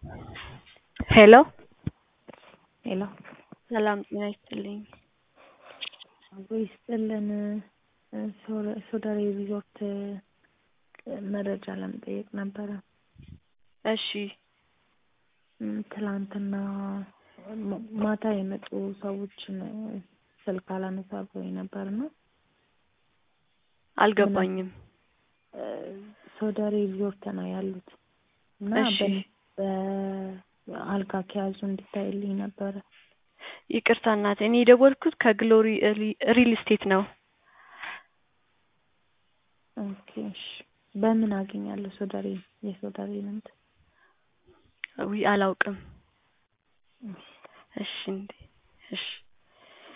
ሄሎ ሄሎ ሰላም ጤና ይስጥልኝ። አብሮ ይስጥልን። ሶደሬ ሪዞርት መረጃ ለመጠየቅ ነበረ። እሺ ም፣ ትላንትና ማ- ማታ የመጡ ሰዎችን ስልክ አላነሳ ብሎኝ ነበር እና አልገባኝም። ሶደሬ ሪዞርት ነው ያሉት እና እሺ በ- በአልጋ ከያዙ እንዲታይልኝ ነበረ። ይቅርታ እናቴ፣ እኔ የደወልኩት ከግሎሪ ሪ- ሪል ስቴት ነው። ኦኬ እሺ። በምን አገኛለሁ ሶደሬ የሶደሬ እንትን? ዊ አላውቅም። እሺ እንዴ፣ እሺ